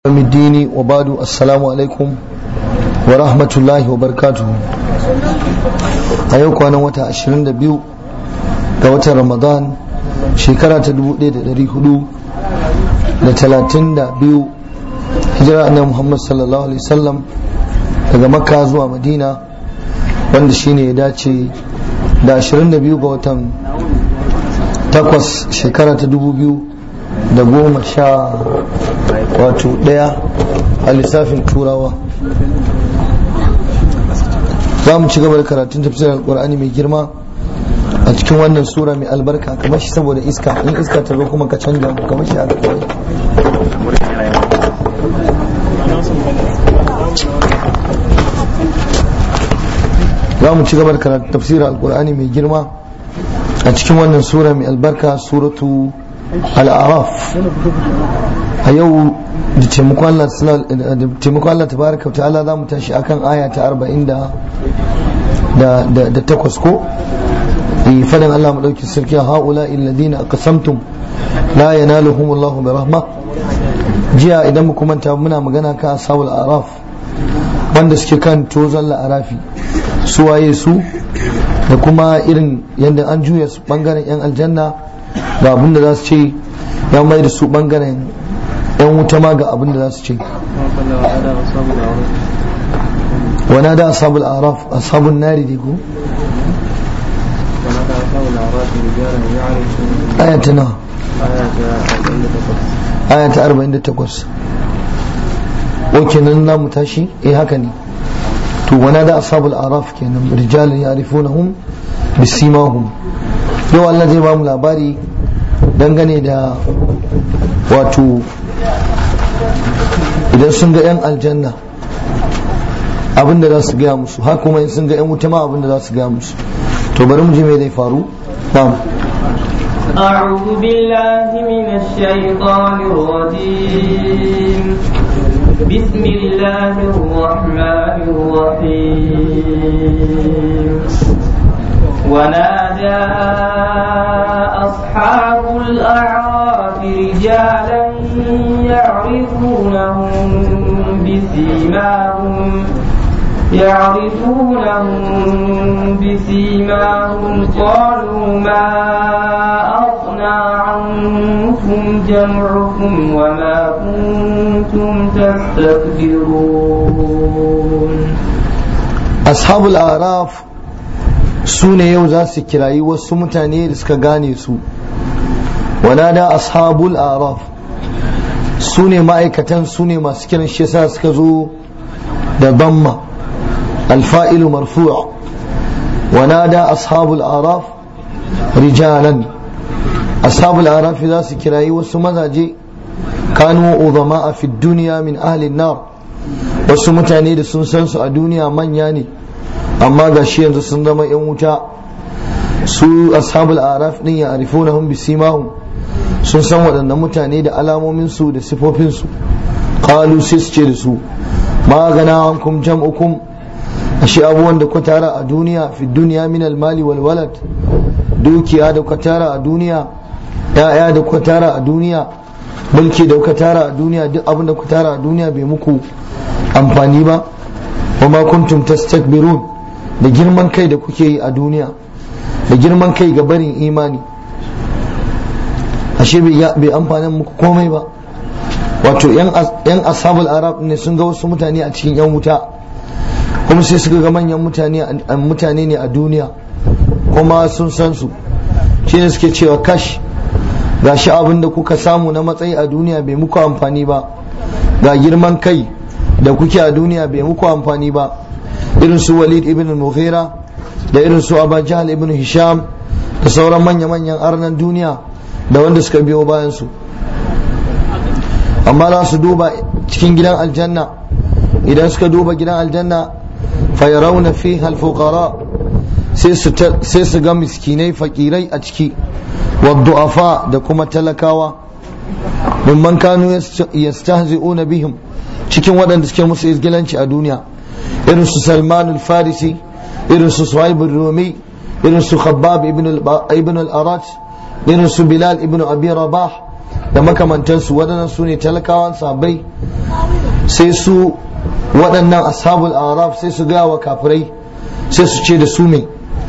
يوم الدين وبعد السلام عليكم ورحمة الله وبركاته أيوك أنا وتا عشرين دبيو وتا رمضان شكرا تدبو دي دري هدو لتلاتين دبيو هجرة أن محمد صلى الله عليه وسلم daga makka zuwa madina wanda shine ya dace da 22 ga watan takwas shekara ta 2000 da goma sha wato daya a lissafin turawa za mu ci gaba da karatun tafsirin alkur'ani mai girma a cikin wannan sura mai albarka kamar shi saboda iska in iska ta zo kuma ka canja kamar shi aka kawai za mu ci gaba da karatun tafsirin alkur'ani mai girma a cikin wannan sura mai albarka suratu al'araf a yau da taimakon Allah tabaraka ta'ala za mu tashi akan aya ta arba'in da takwas ko fadin Allah mu ɗauki sarki haula illadina aqsamtum la yanaluhum Allah bi rahma jiya idan mu manta muna magana kan ashabul araf wanda suke kan tozon la'arafi su waye su da kuma irin yadda an juya su bangaren yan aljanna ga abin da za su ce ya mai da su bangaren yan wuta ma ga abin da za su ce wana da asabul araf asabun nari ne ko ayata na ayata 48 kenan na mu tashi eh haka ne to wana da asabul araf kenan rijalun ya'rifunahum bisimahum yau Allah zai ba mu labari dangane da wato idan sun ga 'yan aljanna abinda za su gaya musu haka kuma in sun ga 'yan wuta ma abinda za su gaya musu to bari mu je mai zai faru na'am أعوذ بالله من الشيطان الرجيم بسم الله الرحمن الرحيم ونادى أصحاب الأعراف رجالا يعرفونهم بسيماهم يعرفونهم بسيماهم قالوا ما أغنى عنكم جمعكم وما كنتم تستكبرون أصحاب الأعراف su ne yau za su kirayi wasu mutane da suka gane su wanada ashabul araf su ne ma'aikatan su ne masu kiran shi yasa suka zo da damma alfa'ilu marfu'a wanada ashabul araf rijalan ashabul araf za su kirayi wasu mazaje kanu uzama a fi duniya min ahlin nar wasu mutane da sun san su a duniya manya ne amma ga shi yanzu sun zama yan wuta su ashabul araf din ya arifunahum bisimahum sun san waɗannan mutane da alamomin su da sifofin su qalu sai su ce da su ma gana ankum jam'ukum ashe abubuwan da ku tara a duniya fi duniya min almali wal walad dukiya da ku tara a duniya ya'ya da ku tara a duniya mulki da ku tara a duniya duk abin da ku tara a duniya bai muku amfani ba wa ma kuntum tastakbirun da girman kai da kuke yi a duniya da girman kai ga barin imani ashe bai amfanin muku komai ba wato yan ashabul arab ne sun ga wasu mutane a cikin yan wuta kuma sai suka ga manyan mutane ne a duniya kuma sun san su shi ne suke cewa kash ga shi abin da kuka samu na matsayi a duniya bai muku amfani ba ga girman kai da kuke a duniya bai muku amfani ba irin su walid ibn mughira da irin su abu jahal ibn hisham da sauran manya-manyan arnan duniya da wanda suka biyo bayan su amma za su duba cikin gidan aljanna idan suka duba gidan aljanna fayarawna fi halfukara sai su ga miskinai fakirai a ciki waddu'afa da kuma talakawa mimman kanu yastahzi'una bihim cikin waɗanda suke musu izgilanci a duniya irin su salman al-farisi irin su suhaib rumi irin su khabbab ibn al-arat irin su bilal ibn abi rabah da makamantansu waɗannan su ne talakawan sabai sai su waɗannan ashabul araf sai su gaya wa kafirai sai su ce da su mai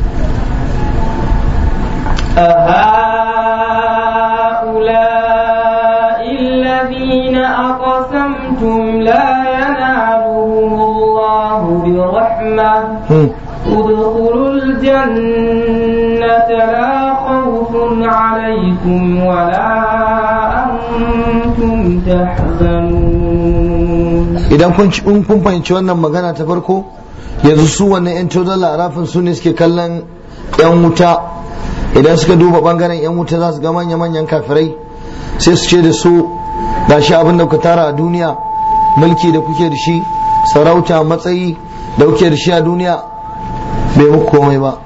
أهؤلاء الذين أقسمتم لا ينالهم الله برحمة ادخلوا الجنة لا خوف عليكم ولا أنتم تحزنون idan kun in kun fahimci wannan magana ta farko yanzu su wannan yan cozon larafin su ne suke kallon yan wuta idan suka duba bangaren yan wuta za su ga manya-manyan kafirai sai su ce da su gashi abin da ku tara a duniya mulki da kuke da shi sarauta matsayi da kuke da shi a duniya bai muku komai ba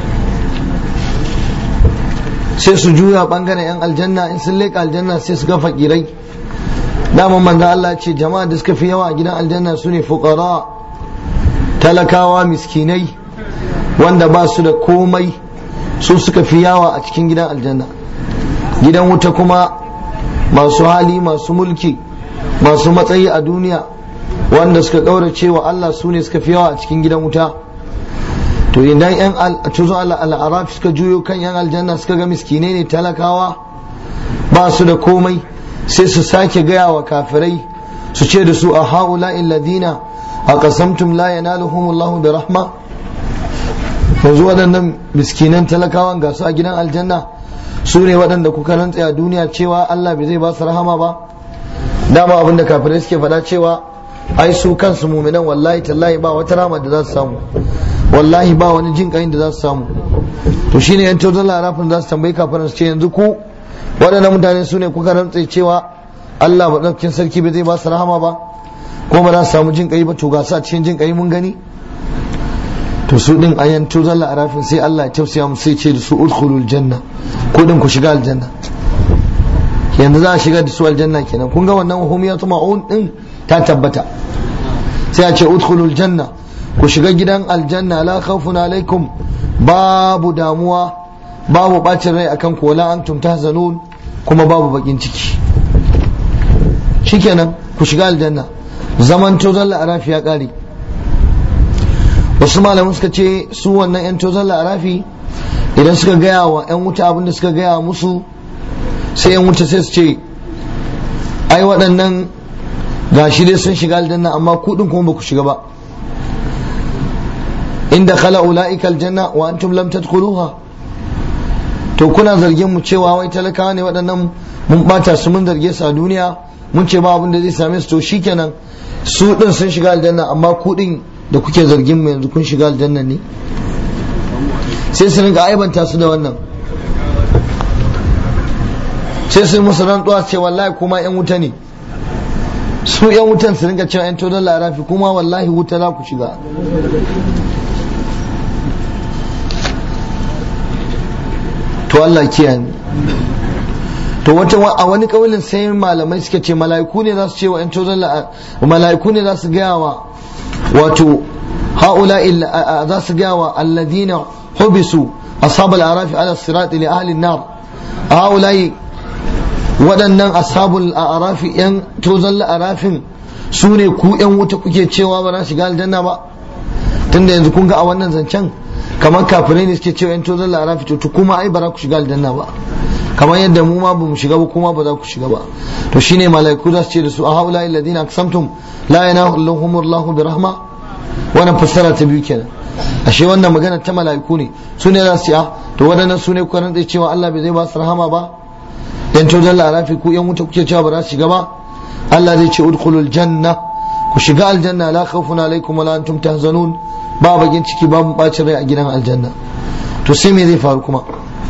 sai su juya bangaren yan aljanna in sun leƙa aljanna sai su ga fakirai daman manzo Allah ce jama'a da suka fi yawa a gidan aljanna su ne fuqara talakawa miskinai wanda ba su da komai su suka fi yawa a cikin gidan aljanna gidan wuta kuma masu hali masu mulki masu matsayi a duniya wanda suka ƙaurace wa Allah su ne suka fi yawa a cikin gidan wuta to idan yan tuzo al'araf suka juyo kan yan aljanna suka ga miskinai ne talakawa ba su da komai sai su sake gaya wa kafirai su ce da su a haula illadina a kasamtum la yanaluhumullahu bi rahma yanzu waɗannan miskinan talakawan ga su a gidan aljanna su ne waɗanda kuka rantse a duniya cewa Allah bai zai ba su rahama ba dama abin da kafirai suke faɗa cewa ai su kansu muminan wallahi tallahi ba wata rama da za su samu wallahi ba wani jin ƙayin da za su samu to shine yan tozon larafin za su tambayi kafirai su ce yanzu ku waɗannan mutane su ne kuka rantse cewa Allah maɗaukin sarki bai zai ba su rahama ba ko ba za su samu jin ƙai ba to ga su a cikin jin ƙai mun gani to su din ayan to zalla arafin sai Allah ya tausaya mu sai ce da su udkhulul janna ko din ku shiga aljanna yanzu za a shiga da su aljanna kenan kun ga wannan hum yatma'un din ta tabbata sai a ce udkhulul janna ku shiga gidan aljanna la khawfun alaikum babu damuwa babu bacin rai akan ku wala antum tahzanun kuma babu bakin ciki shikenan ku shiga aljanna zaman to zalla arafi ya kare wasu malamin suka ce su wannan 'yan tozon la'arafi idan suka gaya wa 'yan wuta abin da suka gaya musu sai 'yan wuta sai su ce ai waɗannan gashi dai sun shiga aljanna amma kuɗin kuma ba ku shiga ba inda khala ula'ika aljanna wa antum lam tadkhuluha to kuna zargin mu cewa wai talakawa ne waɗannan mun bata su mun zarge su a duniya mun ce ba abin da zai same su to shikenan su din sun shiga aljanna amma kuɗin da kuke zargin mu yanzu kun shiga aljanna ne sai su rinka aibanta su da wannan sai su musu rantsuwa ce wallahi kuma yan wuta ne su yan wutan su rinka cewa yan todon larafi kuma wallahi wuta za ku shiga to Allah kiyaye to wata a wani kaulin sai malamai suka ce mala'iku ne za su ce wa yan todon mala'iku ne za su gaya wa wato haula za su gaya wa alladina hubisu ashab al-arafi ala sirat li ahli an-nar haula waɗannan ashabul arafi yan tozan arafin su ne ku yan wuta kuke cewa ba za shiga aljanna ba tunda yanzu kun ga a wannan zancen kamar kafirai ne suke cewa yan tozan arafi to kuma ai ba za ku shiga aljanna ba kamar yadda mu ma ba mu shiga ba kuma ba za ku shiga ba to shine malaiku za su ce da su a haula alladhina aqsamtum la yanahum Allahu bi rahma wannan fassara ta biyu kenan ashe wannan magana ta malaiku ne su ne za su ce to waɗannan su ne kuka rantsa cewa Allah bai zai ba su rahama ba yan tojan larafi ku yan wuta kuke cewa ba za su shiga ba Allah zai ce udkhulul janna ku shiga aljanna la khawfun alaikum wala antum tahzanun ba bagin ciki babu bacin rai a gidan aljanna to sai me zai faru kuma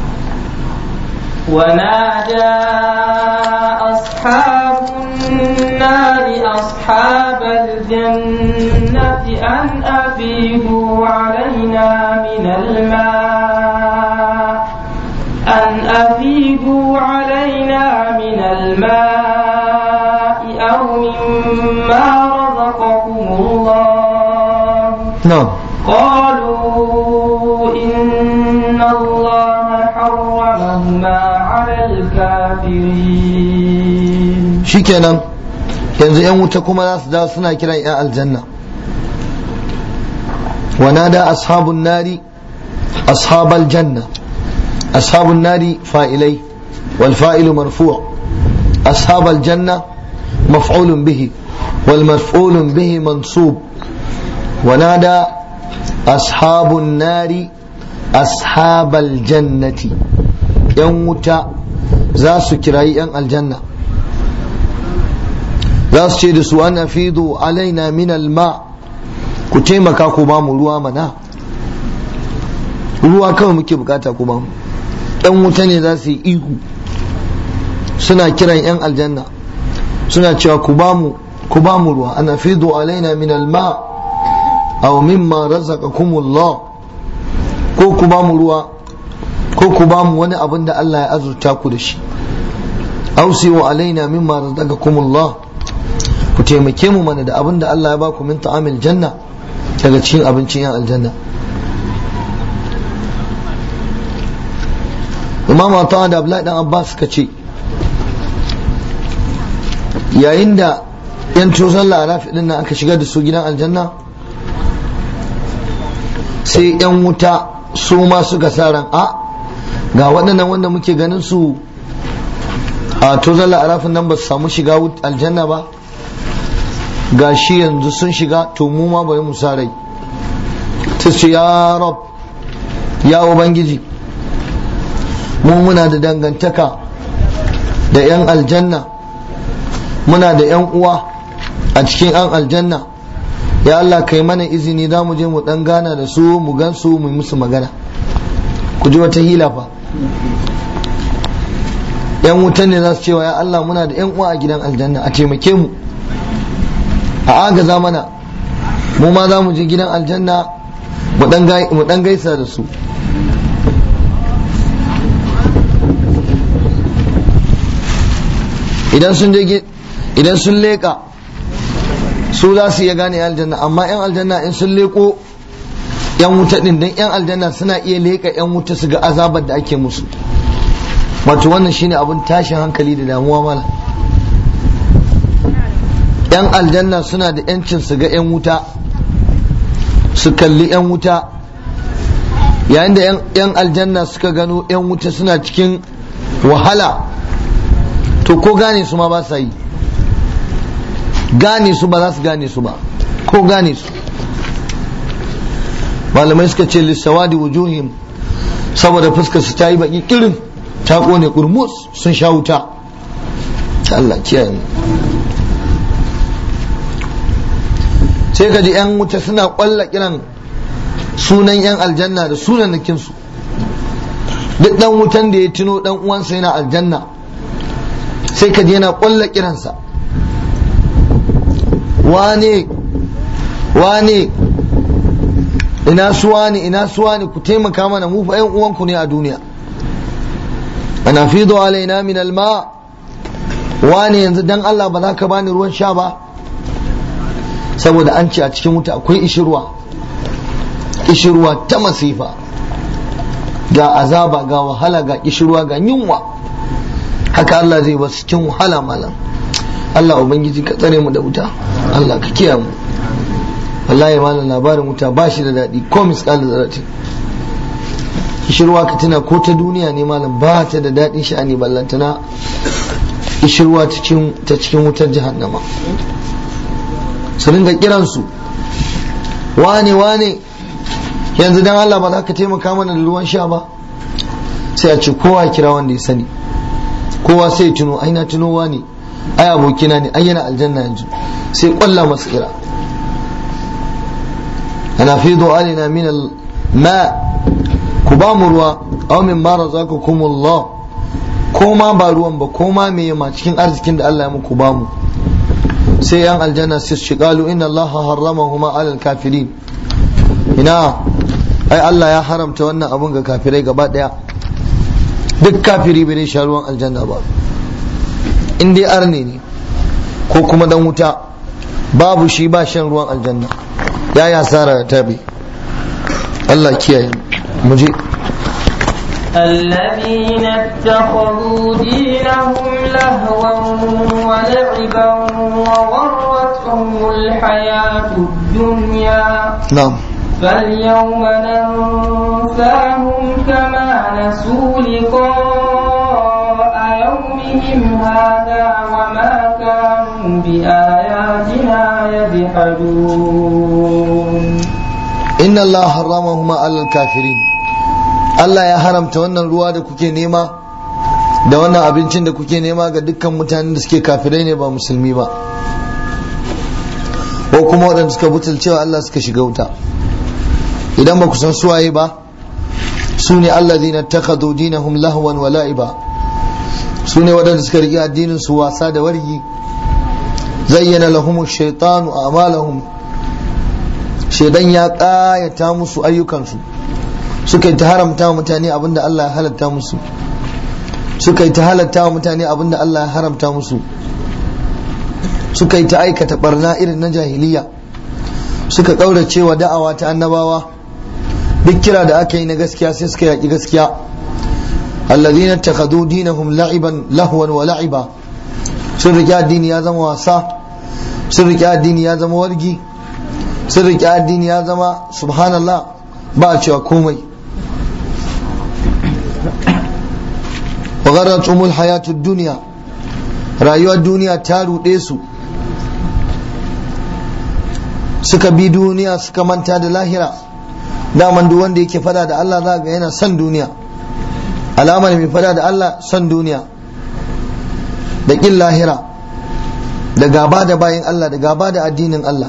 ونادى أصحاب النار أصحاب الجنة أن أفيدوا علينا من الماء أن أفيدوا علينا من الماء أو مما رزقكم الله نعم قالوا إن الله حرمهما على الكافرين shikenan yanzu yan wuta kuma za su dawo suna kiran yan aljanna ونادى أصحاب النار أصحاب الجنة أصحاب النار فائلي والفائل مرفوع أصحاب الجنة مفعول به والمفعول به منصوب ونادى أصحاب النار أصحاب الجنة يوم زاس كراي الجنة زاس شيد أن أفيضوا علينا من الماء ku taimaka ku ba mu ruwa mana ruwa kawai muke bukata ku ba mu yan wuta ne za su yi ihu suna kiran yan aljanna suna cewa ku ba mu ku ba mu ruwa ana fidu alaina min alma aw mimma razaqakumullah ko ku ba mu ruwa ko ku ba mu wani abin da Allah ya azurta ku da shi aw siwa alaina mimma razaqakumullah ku taimake mu mana da abin da Allah ya ba ku min ta'amil janna daga cikin abincin yan aljanna imam ta da abdullahi dan abbas suka ce yayin da yan tozon larafi din nan aka shigar da su gidan aljanna sai yan wuta su ma suka sa ran a ga waɗannan wanda muke ganin su a tozon larafin nan ba su samu shiga aljanna ba ga shi yanzu sun shiga to mu ma bari mu rai ta ce ya rab ya ubangiji mu muna da dangantaka da 'yan aljanna muna da 'yan uwa a cikin 'yan aljanna ya Allah kai mana izini za mu je mu dan gana da su mu gan su mu musu magana ku ji wata hila fa yan wutan ne za su cewa ya Allah muna da 'yan uwa a gidan aljanna a taimake mu a agaza mana mu ma za mu je gidan aljanna mu dan gaisa da su idan sun je idan sun leka su za su iya gane aljanna amma yan aljanna in sun leko yan wuta din dan yan aljanna suna iya leka yan wuta su ga azabar da ake musu wato wannan shine abin tashin hankali da damuwa mala yan aljanna suna da yancin su ga yan wuta su kalli yan wuta yayin da yan aljanna suka gano yan wuta suna cikin wahala to ko gane su ma ba sa yi gane su ba za su gane su ba ko gane su malamai suka ce lissawadi wujuhim saboda fuskar su ta yi baki kirin ta kone kurmus sun sha wuta Allah kiyaye sai ka ji 'yan wuta suna kwalla kiran sunan 'yan aljanna da sunan su duk dan wutan da ya tuno dan uwansa yana aljanna sai ka ji yana kwalla kiransa wane wane ina suwa ne ina suwa ne ku taimaka mana mu fa 'yan uwanku ne a duniya ana fido alaina min alma wane yanzu dan Allah ba za ka bani ruwan sha ba saboda an ce a cikin wuta akwai ishirwa ishirwa ta masifa ga azaba ga wahala ga ishirwa ga yunwa haka Allah zai basu cikin wahala malam Allah ubangiji ka tsare mu da wuta Allah ka kiyaye mu wallahi malam labarin wuta ba shi da daɗi ko misƙal zarati ishirwa ka tuna ko ta duniya ne malam ba ta da daɗin sha'ani ballantana ishirwa ta cikin wutar jahannama su ringa kiransu wane wane yanzu dan Allah ba za ka taimaka mana da ruwan sha ba sai a ce kowa kira wanda ya sani kowa sai tuno ai na tuno wani ai abokina ne ai yana aljanna yanzu sai kwalla masa kira ana fi alina min ma ku ba mu ruwa aw min ma razaqakumullah ko ma ba ruwan ba ko ma me ma cikin arzikin da Allah ya muku ba mu sai yan aljanna sai su qalu inna allaha harramahuma alal kafirin ina ai Allah ya haramta wannan abun ga kafirai gaba daya duk kafiri bai sha ruwan aljanna ba in dai arne ne ko kuma dan wuta babu shi ba shan ruwan aljanna ya ya sara ta bi Allah kiyaye mu je الذين اتخذوا دينهم لهوا ولعبا وغرتهم الحياة الدنيا na'am فاليوم ننساهم كما نسوا لقاء يومهم هذا وما كانوا بآياتنا يجحدون inna Allah harramahuma alal kafirin Allah ya haramta wannan ruwa da kuke nema da wannan abincin da kuke nema ga dukkan mutanen da suke kafirai ne ba musulmi ba ko kuma waɗanda suka butulcewa Allah suka shiga wuta idan ba ku san suwaye ba su ne allazina takhadhu dinahum lahwan wa la'iba su ne waɗanda suka riƙe addinin su wasa da wargi zayyana lahum shaytanu a'malahum shaidan ya ƙayata musu ayyukansu suka yi ta haramta wa mutane abinda Allah ya halatta musu suka yi ta halatta wa mutane abinda Allah ya haramta musu suka yi ta aikata barna irin na jahiliya suka ƙaurace wa da'awa ta annabawa duk kira da aka yi na gaskiya sai suka yaƙi gaskiya alladhina takhadhu dinahum la'iban lahwan wa la'iba sun riƙe addini ya zama wasa sun riƙe addini ya zama wargi sun riƙe addini ya zama subhanallah ba a cewa komai wa gharratumul hayatud duniya rayuwar duniya ta ruɗe su suka bi duniya suka manta da lahira daman duk wanda yake fada da Allah za ga yana son duniya alamar mai fada da Allah son duniya da ƙin lahira da gaba da bayan Allah da gaba da addinin Allah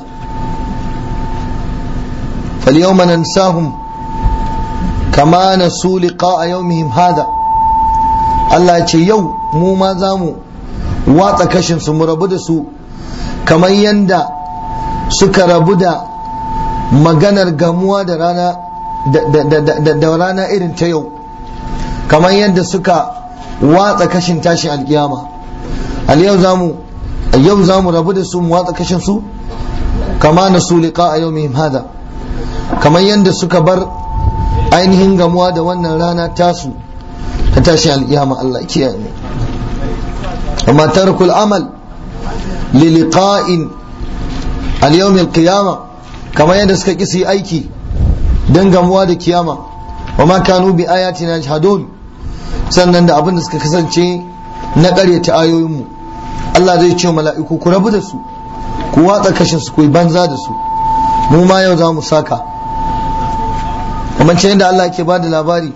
فاليوم ننساهم كما نسوا لقاء يومهم هذا Allah ya ce yau mu ma za mu watsa kashin su mu rabu da su kamar yadda suka rabu da maganar gamuwa da rana da rana irin ta yau kamar yadda suka watsa kashin tashin alkiyama al yau za mu yau za mu rabu da su mu watsa kashin su kama na su liqa a yawmihim hada kamar yadda suka bar ainihin gamuwa da wannan rana tasu ta tashi alƙiyama Allah kiyaye mu amma tarkul amal li liqa'in al yawm al qiyama kamar yadda suka kisi aiki dan gamuwa da kiyama wa ma kanu bi ayatina yajhadun sannan da abin da suka kasance na ƙaryata ayoyinmu Allah zai ce mala'iku ku rabu da su ku watsa kashin su ku yi banza da su mu ma yau za mu saka kamar ce yadda Allah ke ba da labari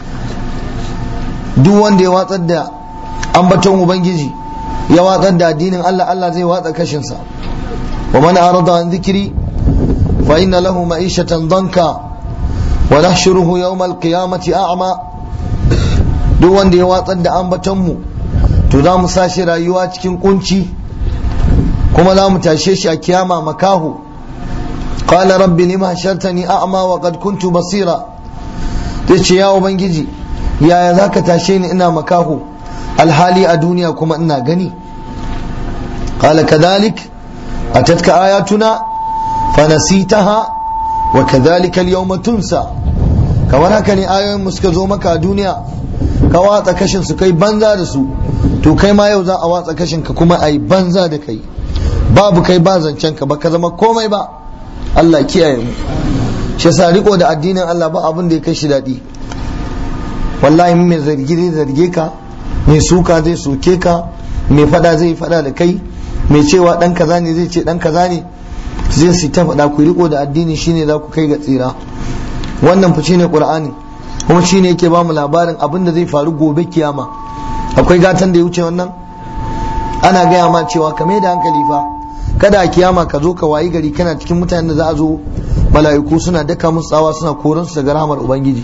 duk wanda ya watsar da ambaton ubangiji ya watsar da addinin Allah Allah zai watsa kashinsa wa man arada an zikiri fa inna lahu ma'ishatan danka wa nahshuruhu yawm al-qiyamati a'ma duk wanda ya watsar da ambaton mu to za mu sashi rayuwa cikin kunci kuma za mu tashe shi a kiyama makahu قال رب لما حشرتني أعمى وقد كنت بصيرا تيجي يا ubangiji yaya za ka tashe ni ina makaho alhali a duniya kuma ina gani قال كذلك أتتك آياتنا فنسيتها وكذلك اليوم تنسى kamar haka ne ayoyin mu suka zo maka a duniya ka watsa kashin su kai banza da su to kai ma yau za a watsa kashin ka kuma a yi banza da kai babu kai ba zancen ka ba ka zama komai ba Allah kiyaye mu shi yasa riko da addinin Allah ba abin da ya kai shi daɗi wallahi mai zargi zai zarge ka mai suka zai soke ka mai fada zai fada da kai mai cewa dan kaza ne zai ce dan kaza ne zai su ta fada ku riko da addini shine za ku kai ga tsira wannan fa shine qur'ani kuma shine yake ba mu labarin abin da zai faru gobe kiyama akwai gatan da ya wuce wannan ana gaya ma cewa ka mai da hankali fa kada a kiyama ka zo ka wayi gari kana cikin mutanen da za a zo mala'iku suna daka musu tsawa suna koran su daga rahmar ubangiji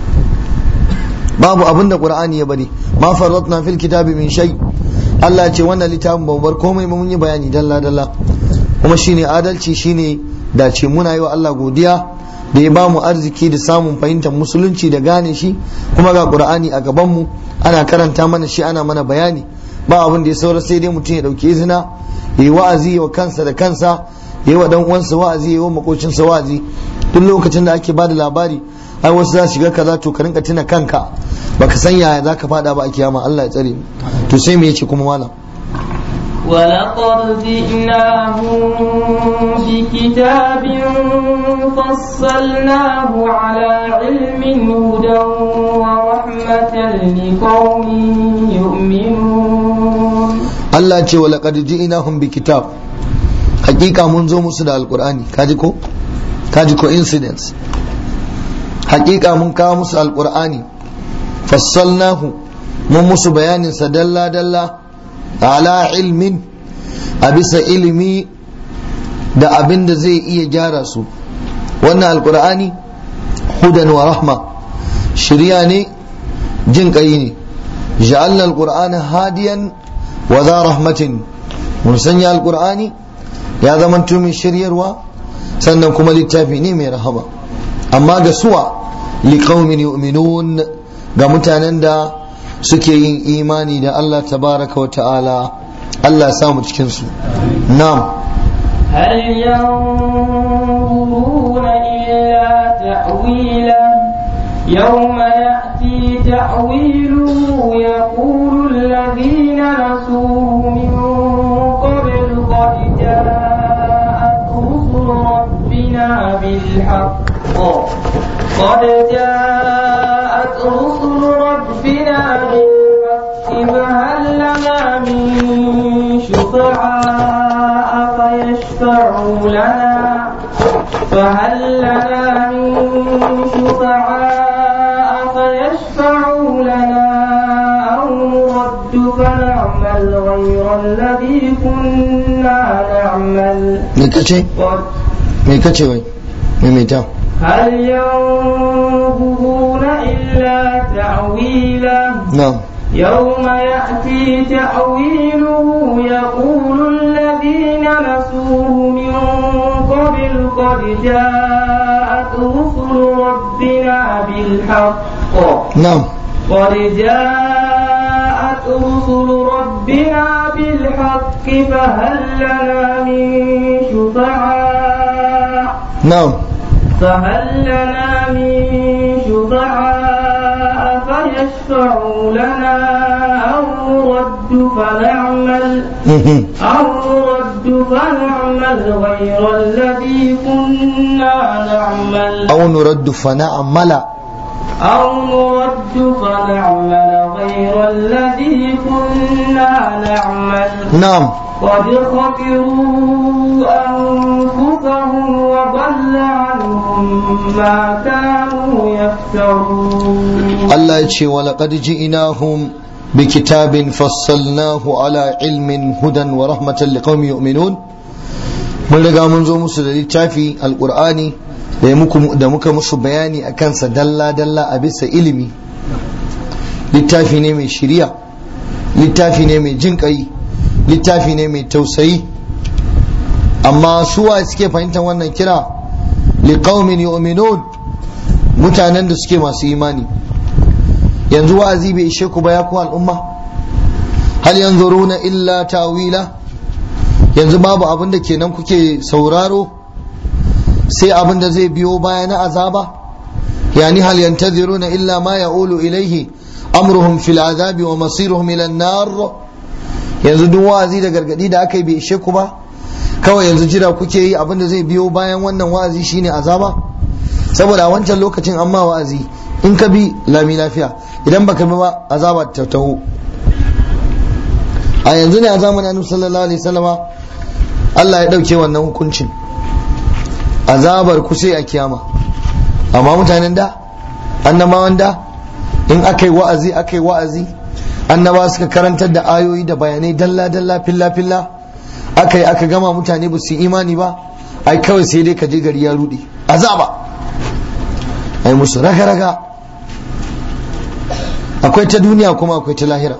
babu abin da qur'ani ya bari ma farratna fil kitabi min shay Allah ya ce wannan littafin ba bar komai mun yi bayani dalla dalla kuma shine adalci shine dace muna yi wa Allah godiya da ya bamu arziki da samun fahimtar musulunci da gane shi kuma ga qur'ani a gaban mu ana karanta mana shi ana mana bayani ba abin da ya saura sai dai mutum ya dauki izina ya yi wa'azi wa kansa da kansa ya yi wa dan uwansa wa'azi ya yi wa makocinsa wa'azi duk lokacin da ake bada labari ai wasu za su shiga kaza to ka rinka tuna kanka baka san yaya zaka fada ba a kiyama Allah ya tsare to sai me yace kuma malam ولقد جئناهم بكتاب فصلناه على علم هدى ورحمة لقوم يؤمنون Allah ce wa laqad ji'nahum bi kitab hakika mun zo musu da alqur'ani kaji ko kaji ko incidents hakika mun kawo musu alqur'ani fassalnahu mun musu bayanin sa dalla dalla ala ilmin a bisa ilimi da abin da zai iya gyara su wannan alqur'ani hudan wa rahma shirya ne jin kai ne ja'alna alqur'ana hadiyan wa za rahmatin mun sanya alqur'ani ya zama mai shiryarwa sannan kuma littafi ne mai rahama amma ga suwa liqaumin yu'minun ga mutanen da suke yin imani da Allah tabaraka wa ta'ala Allah ya samu cikin su na'am هل ينظرون إلا تأويله يوم يأتي تأويله يقول الذين نسوه من قبل قد جاءت رسل ربنا بالحق قد جاءت رسل ربنا بالحق فهل لنا من شفعاء فيشفعوا لنا فهل لنا من شفعاء فيشفعوا لنا أو نرد فنعمل غير الذي كنا نعمل me kace قد me kace wai maimaita هل ينظرون إلا تأويله na'am يوم يأتي تأويله يقول الذين نسوه من قبل قد جاءت رسل ربنا بالحق na'am قد جاءت رسل ربنا بالحق فهل لنا من شفعاء na'am فهل لنا من شفعاء فيشفعوا لنا أو نرد فنعمل mhm. أو نرد فنعمل غير الذي كنا نعمل aw nuraddu fa na'mala أو نرد فنعمل غير الذي كنا نعمل na'am قد خسروا أنفسهم وضل عنهم ما كانوا يفترون Allah ya ce wa laqad ji'nahum bi kitabin fassalnahu ala ilmin hudan wa rahmatan liqaumin yu'minun mun riga mun zo musu da littafi alqur'ani da ya muku da muka musu bayani akan sa dalla dalla a bisa ilimi littafi ne mai shiriya littafi ne mai jin kai littafi ne mai tausayi amma suwa suke fahimtar wannan kira liqaumin yu'minun mutanen da suke masu imani yanzu wa'azi bai ishe ku ba ya ku al'umma hal yanzuruna illa tawila yanzu babu abin da kenan kuke sauraro sai abin da zai biyo baya na azaba yani hal yantaziruna illa ma ya'ulu ilaihi amruhum fil azabi wa masiruhum ila an-nar yanzu duk wa'azi da gargadi da aka yi bai ishe ku ba kawai yanzu jira kuke yi abin da zai biyo bayan wannan wa'azi shine azaba saboda a wancan lokacin an ma wa'azi in ka bi lami lafiya idan baka bi ba azaba ta taho a yanzu ne a zamanin annabi sallallahu alaihi wasallama Allah ya dauke wannan hukuncin azabar ku sai a kiyama amma mutanen da annabawan da in aka yi wa'azi aka yi wa'azi annaba suka karantar da ayoyi da bayanai dalla dalla filla filla aka yi aka gama mutane ba su yi imani ba ai kawai sai dai ka je gari ya rude azaba ai musu raga raga akwai ta duniya kuma akwai ta lahira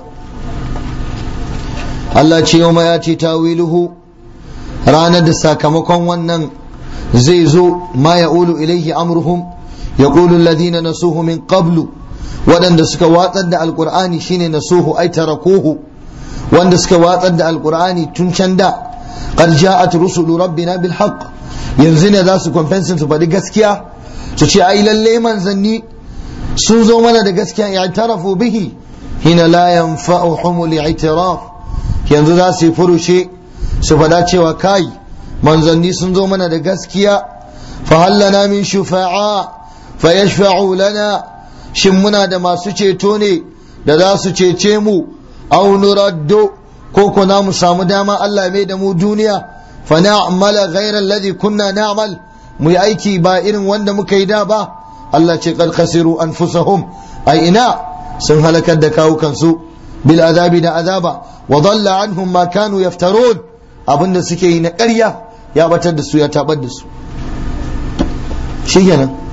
Allah ce yau ya ce tawiluhu ranar da sakamakon wannan zai zo ma ya ulu ilaihi amruhum ya ƙulu ladina nasuhu min qablu waɗanda suka watsar da alƙur'ani shine nasuhu ai tarakuhu wanda suka watsar da alƙur'ani tun can da qad ja'at rusulu rabbina bil haqq yanzu ne za su compensate su faɗi gaskiya su ce ai lalle manzanni sun zo mana da gaskiya i'tarafu bihi hina la yanfa'uhum al-i'tiraf yanzu za su yi furushe su faɗa cewa kai manzanni sun zo mana da gaskiya fa hallana min shufa'a fa yashfa'u lana shin muna da masu ceto ne da za su cece mu aw nuraddu ko ko na mu samu dama Allah mai da mu duniya fa na'mala ghayra alladhi kunna na'mal mu yi aiki ba irin wanda muka yi da ba Allah ce qad khasiru anfusahum ai ina sun halakar da kawukansu bil azabi da azaba wa dalla anhum ma kanu yaftarun abinda suke yi na ƙarya ya batar da su ya tabar da su shikenan